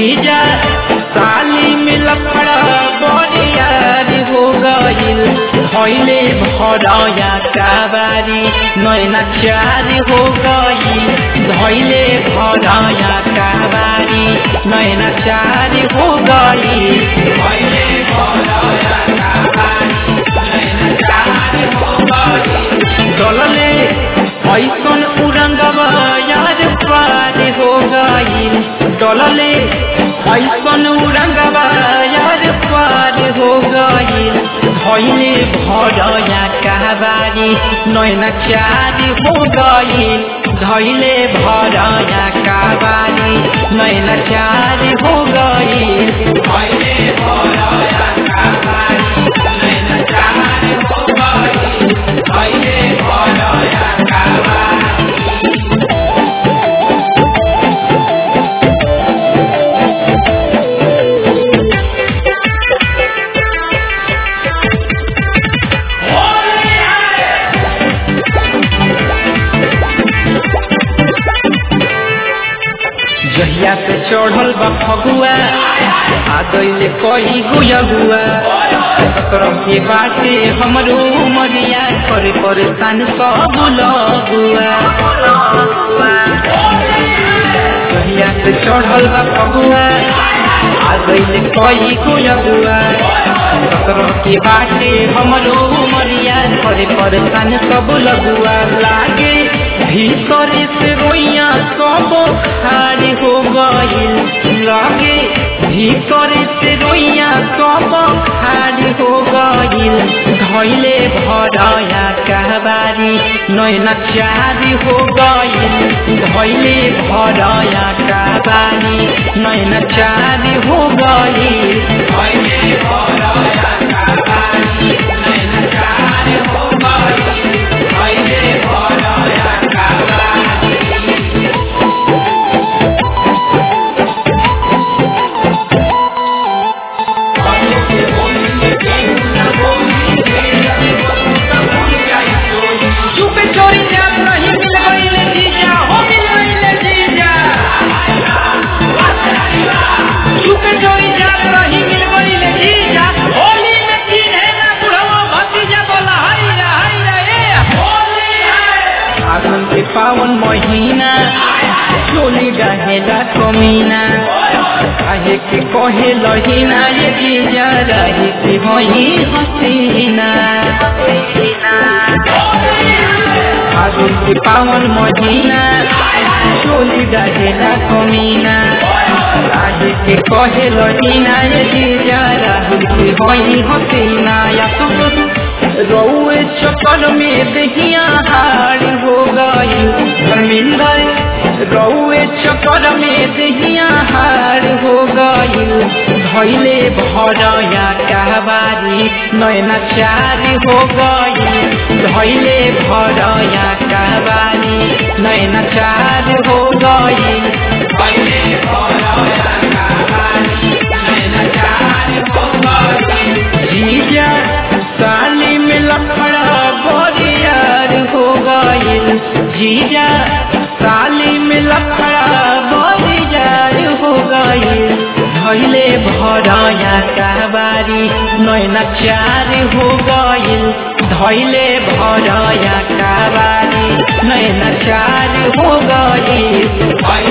जीजा साली में लफड़ा बरियार हो गइल धैले भरया काबारी नैना चार हो गइल धैले भरया काबारी नैना चार हो गइल धैले भरया काबारी नैना चार हो गइल डलले ऐसन उरंगवा यार पार हो गइल डलले ऐसन उरंगवा यार पार हो गइल धैले भरया कहबारी नैना चार हो गइल धैले भरया कहबारी नैना चार हो गइल धैले भरया कहबारी नैना चार हो गइल धैले भरया कहबारी जहिया पे चढ़ल बा फगुआ आ गईले कई गुआ तरफ के बाटे हमरो मरिया करे परेशान सब लगुआ जहिया पे चढ़ल बा फगुआ आ गईले कई गुआ तरफ के बाटे हमरो मरिया करे परेशान सब लगुआ लागे भीतरे से रोइया सब खाली हो गइल लागे भीतरे से रोइया सब खाली हो गइल धैले भरया कहबारी नैना चारी हो गइल धैले भरया कहबारी नैना चारी हो गइल धैले भरया कहबारी नैना चारी हो गइल धैले भरया चुपे चोरी जात रही मिल गईले जीजा हो मिल गईले जीजा चुपे चोरी जात रही मिल गईले जीजा होली में चिन्हे ना बुढ़वा भतीजा बोला हाय रा हाय रा ए होली है फागुन के पावन महीना चोली डाहेला कमीना काहे के कहे लहीना ये जीजा रही के वही हसीना फागुन के पावन महीना चोली डाहेला कमीना काहे के कहे लहीना ये जीजा रही के वही हसीना या तो रौए चक्कर में दहिया हार हो गई धर्मिंदर रौए चक्कर में दहिया हार हो गई धैले भरया कहबारी नैना चार हो गई धैले भरया कहबारी नैना चार हो गई धैले भरया कहबारी नैना चार हो गई जीजा साली में लफड़ा बोरियार हो गइल जीजा साली में लफड़ा बोरियार हो गइल धैले भरया कहबारी नैना चार हो गइल धैले भरया कहबारी नैना चार हो गइल